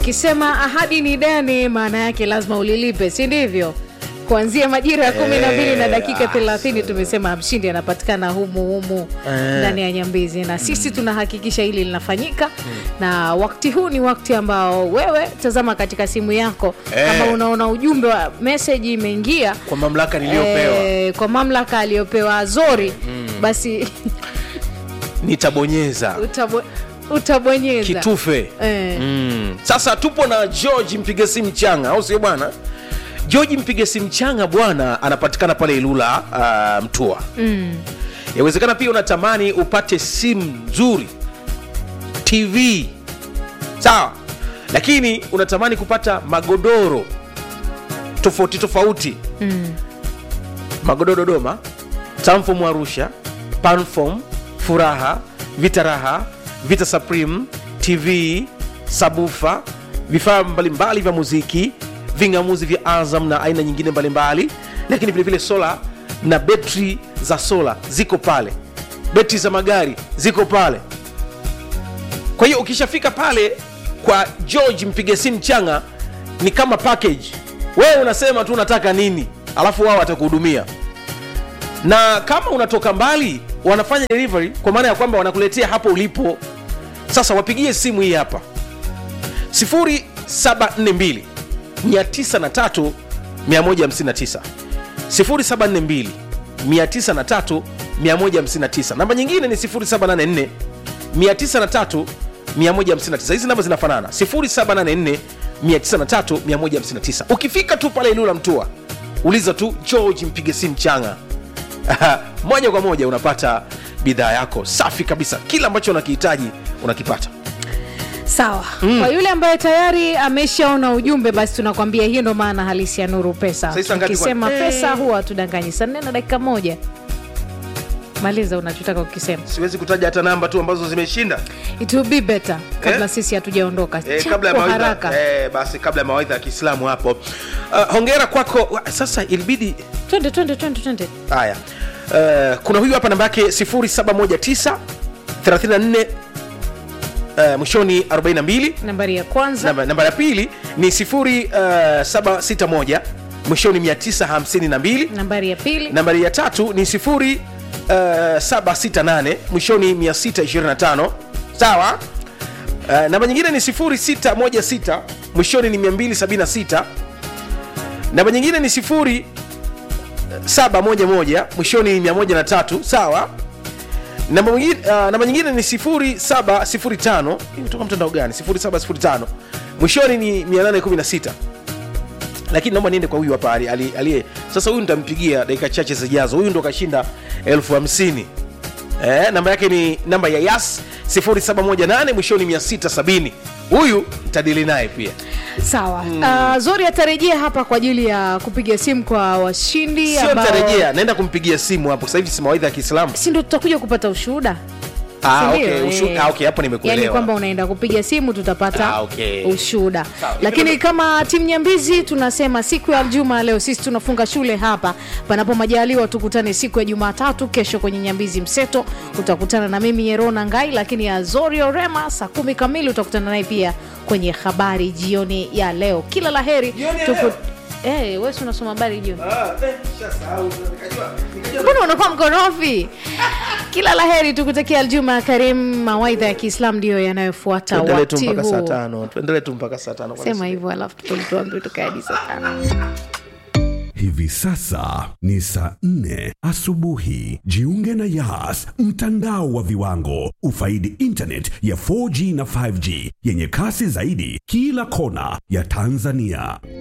tukisema ahadi ni deni maana yake lazima ulilipe si ndivyo kuanzia majira ya kumi na mbili na dakika thelathini tumesema mshindi anapatikana humu humu ndani ya nyambizi na sisi tunahakikisha hili linafanyika na wakati huu ni wakati ambao wewe tazama katika simu yako Eh. kama unaona ujumbe wa meseji imeingia kwa mamlaka niliyopewa eh, kwa mamlaka aliyopewa azori basi nitabonyeza utabo, utabonyeza kitufe eh. mm. sasa tupo na george mpiga simu changa au sio bwana george mpiga simu changa bwana anapatikana pale ilula uh, mtua mm. yawezekana pia unatamani upate simu nzuri tv sawa lakini unatamani kupata magodoro tofauti tofauti Mm. magodoro dodoma tamfom arusha panfom furaha vita raha vita supreme tv sabufa vifaa mbalimbali vya muziki ving'amuzi vya azam na aina nyingine mbalimbali lakini vilevile sola na betri za sola ziko pale betri za magari ziko pale kwa hiyo ukishafika pale kwa george mpiga simu changa ni kama package wewe unasema tu unataka nini alafu wao watakuhudumia na kama unatoka mbali wanafanya delivery kwa maana ya kwamba wanakuletea hapo ulipo sasa wapigie simu hii hapa 0742 903 159 0742 903 159 namba nyingine ni 0784 903 159 hizi namba zinafanana 0784 903 159 ukifika tu pale ilula mtua uliza tu george mpige simu changa moja kwa moja unapata bidhaa yako safi kabisa kila ambacho unakihitaji unakipata sawa kwa yule ambaye tayari ameshaona ujumbe basi tunakwambia hiyo ndo maana halisi ya nuru pesa Sasa ngapi tukisema kwa- pesa huwa hatudanganyi saa nne na dakika moja maliza unachotaka kukisema siwezi kutaja hata namba tu ambazo zimeshinda it will be better kabla Eh? sisi hatujaondoka eh, Cha kabla ya kwa mawaidha haraka eh, basi kabla ya mawaidha ya kiislamu hapo uh, hongera kwako Wa- sasa ilibidi twende twende twende twende haya uh, kuna huyu hapa namba yake 0719 34 uh, mwishoni 42 nambari ya kwanza namba, namba ya pili ni 0761 mwishoni 952 nambari ya pili nambari ya tatu ni 0768 mwishoni 625 sawa uh, namba nyingine ni 0616 mwishoni ni 276 namba nyingine ni 0711 mwishoni ni 103 sawa namba nyingine, uh, namba nyingine ni 0705 Hii kutoka mtandao gani 0705 mwishoni ni 816 lakini naomba niende kwa huyu hapa ali- ali- aliye sasa huyu nitampigia dakika chache zijazo huyu ndo kashinda elfu hamsini eh, namba yake ni namba ya yas 0718 mwishoni 670 huyu ntadili naye pia sawa uh, zori atarejea hapa kwa ajili ya kupiga simu kwa washindi sio ambao- ntarejea naenda kumpigia simu hapo sasa hivi si mawaidha ya kiislamu si ndo tutakuja kupata ushuhuda ah, Si ndio? okay, ushu, Eh. ah, okay, hapo yani nimekuelewa kwamba unaenda kupiga simu tutapata Ah, okay. ushuhuda Sawa. lakini kama timu nyambizi tunasema siku ya juma leo sisi tunafunga shule hapa panapo majaliwa tukutane siku ya jumatatu kesho kwenye nyambizi mseto utakutana na mimi yerona ngai lakini azorio rema saa kumi kamili utakutana naye pia kwenye habari jioni ya leo kila la heri Jioni ya Tuku... leo? Eh, wewe si unasoma habari jioni mbona unakuwa mkorofi kila la heri tukutakia aljuma karim mawaidha ya kiislam ndiyo yanayofuata tuendelee tu wakati mpaka saa huu tano tuendelee tu mpaka saa tano sema hivyo alafu tutuambie tukae hadi saa tano Hivi sasa ni saa nne asubuhi. Jiunge na Yas, mtandao wa viwango. Ufaidi internet ya 4G na 5G yenye kasi zaidi kila kona ya Tanzania.